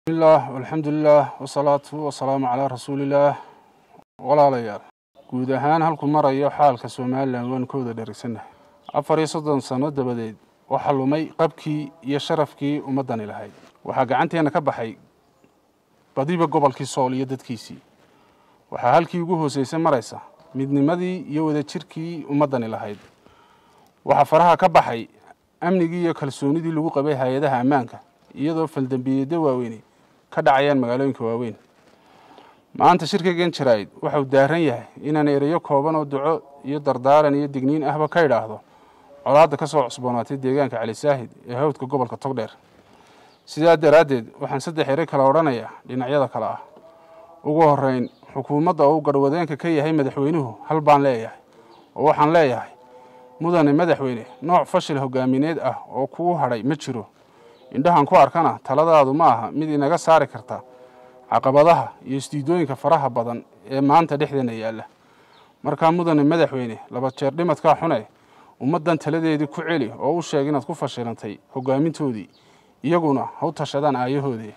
bismillaah alxamdulilaah wasalaatu wasalaamu calaa rasuulillaah walaalayaal guud ahaan halku marayo xaalka somalilan waan ka wada dherigsannahay afar iyo soddon sano dabadeed waxaa lumay qabkii iyo sharafkii ummaddani lahayd waxaa gacanteenna ka baxay badiba gobolkii sool iyo dadkiisii waxaa halkii ugu hooseysay maraysa midnimadii iyo wadajirkii ummaddani lahayd waxaa faraha ka baxay amnigii iyo kalsoonidii lagu qabay hay-adaha ammaanka iyadoo faldambiyeedyo waaweyni ka dhacayaan magaalooyinka waaweyn maanta shirkaygan jaraa'id waxau daaran yahay inaan ereyo kooban oo duco iyo dardaaran iyo digniin ahba ka idhaahdo colaadda ka soo cusboonaatay deegaanka cali saahid ee hawdka gobolka togdheer sidaa daraaddeed waxaan saddex ere kala odhanayaa dhinacyada kale ah ugu horreyn xukuumadda oo uu garhwadeenka ka yahay madaxweynuhu hal baan leeyahay oo waxaan leeyahay mudane madaxweyne nooc fashil hogaamineed ah oo kuu hadhay ma jiro indhahan ku arkana taladaadu ma aha mid inaga saari karta caqabadaha iyo isdiidooyinka faraha badan ee maanta dhexdeena yaalla markaa mudane madaxweyne laba jeer dhimadkaa xune ummaddan taladeedii ku celi oo u sheeg inaad ku fashilantay hogaamintoodii iyaguna ha u tashadaan aayahoodii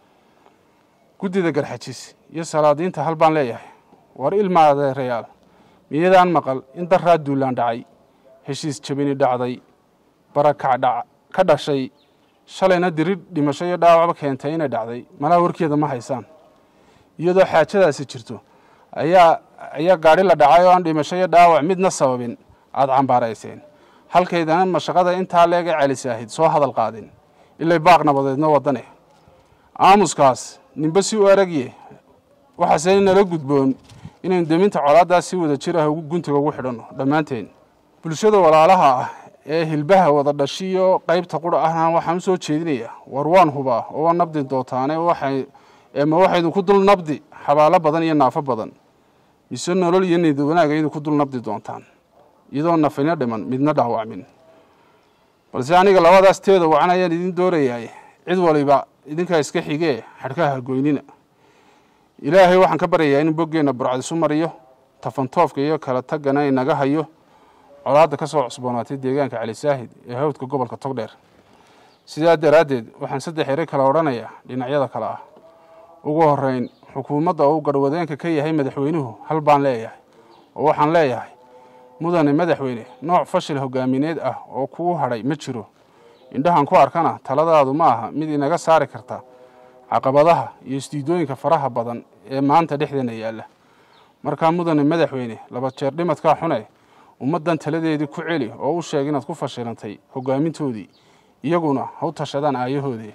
guddida garxajis iyo salaadiinta hal baan leeyahay war ilma adeerayaal miyadaan maqal in daraa duulaan dhacay heshiis jabini dhacday barakac ka dhashay shalayna dirir dhimasho iyo dhaawacba keentay inay dhacday malaa warkeeda ma haysaan iyadoo xaajadaasi jirto ayaa ayaa gaadhi la dhacay oo aan dhimasho iyo dhaawac midna sababin aada cambaarayseen halkaydana mashaqada intaa leega celisaahid soo hadal qaadin ilay baaq nabadeedna wadane aamuskaas ninba si u aragye waxaase nala gudboon inaynu deminta colaaddaas si wada jir ah guntiga ugu xidhanno dhammaanteen bulshada walaalaha ah ee hilbaha wada dhashiyo qaybta qura ahna waxaan u soo jeedinayaa war waan hubaa oo waa nabdi dootaane ma waxaydinku dul nabdi xabaalo badan iyo naafo badan mise nolol iyo niyad wanaag aydinku dul nabdi doontaan iyadoo nafina dhiman midna dhaawacmin balse aniga labadaas teeda wacan ayaan idin doorayaay cid waliba idinkaa iska xigee xadhkaha goynina ilaahay waxaan ka baryayaa in boggeenna burcadisu mariyo tafantoofka iyo kala taggana inaga hayo colaadda ka soo cusboonaatay deegaanka cali saahid ee hawdka gobolka togdheer sidaa daraaddeed waxaan saddex ere kala odhanayaa dhinacyada kale ah ugu horreyn xukuumadda oo uu garhwadeenka ka yahay madaxweynuhu hal baan leeyahay oo waxaan leeyahay mudane madaxweyne nooc fashil hogaamineed ah oo kuu hadhay ma jiro indhahan ku arkana taladaadu ma aha mid inaga saari karta caqabadaha iyo isdiidooyinka faraha badan ee maanta dhexdeena yaalla markaa mudane madaxweyne laba jeer dhimadkaa xune ummaddan taladeedii ku celi oo u sheeg inaad ku fashilantay hogaamintoodii iyaguna ha u tashadaan aayahoodii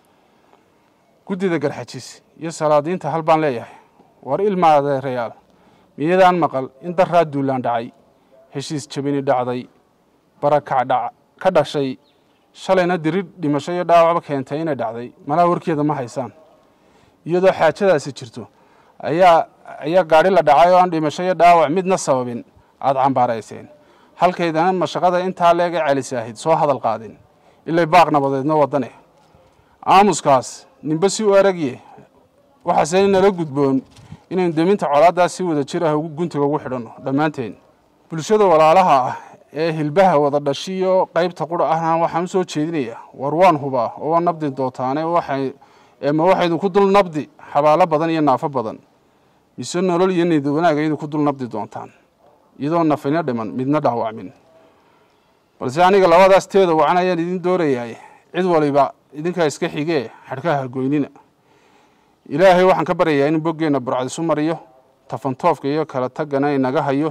guddida garxajis iyo salaadiinta hal baan leeyahay war ilma adeerayaal miyadaan maqal in daraa duulaan dhacay heshiis jabini dhacday barakac ka dhashay shalayna dirir dhimasho iyo dhaawacba keentay inay dhacday malaa warkeeda ma haysaan iyadoo xaajadaasi jirto ayaa ayaa gaadhi la dhacay oo aan dhimasho iyo dhaawac midna sababin aada cambaarayseen halkaydana mashaqada intaa leega celisaahid soo hadal qaadin ilay baaq nabadeedna wadane aamuskaas ninba si u aragye waxaase nala gudboon inaynu deminta colaaddaas si wada jir ah guntiga ugu xidhanno dhammaanteen bulshada walaalaha ah ee hilbaha wada dhashiyo qaybta qura ahna waxaan u soo jeedinayaa war waan hubaa oo waa nabdi dootaane ma waxaydinku dul nabdi xabaalo badan iyo naafo badan mise nolol iyo niyad wanaag aydinku dul nabdi doontaan iyadoo nafina dhiman midna dhaawacmin balse aniga labadaas teeda wacan ayaan idin doorayaay cid waliba idinkaa iska xigee xadhkaha goynina ilaahay waxaan ka baryayaa in boggeenna burcadisu mariyo tafantoofka iyo kala taggana inaga hayo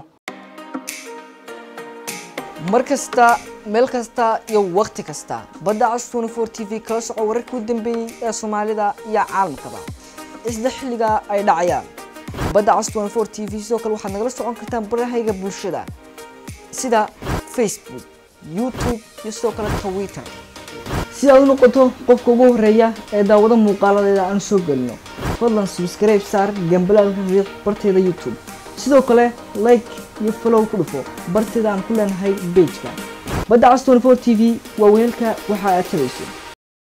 mar kasta meel kasta iyo wakhti kasta badda cas tnfor t v kala soco wararkii u dambeeyey ee soomaalida iyo caalamkaba isla xilliga ay dhacayaan badda cas tnfor t v sidoo kale waxaad nagala socon kartaan barahayga bulshada sida facebook youtube iyo sidoo kale twitter si aad u noqoto qofka ugu horeeya ee daawado muuqaaladeeda aan soo gelino fadlan subscribe saar gambalaalka riiq barteeda youtube sidoo kale like iyo follow ku dhufo barteeda aan ku leenahay bejka badda cas tnfor t v waa weelka waxa aad tabayso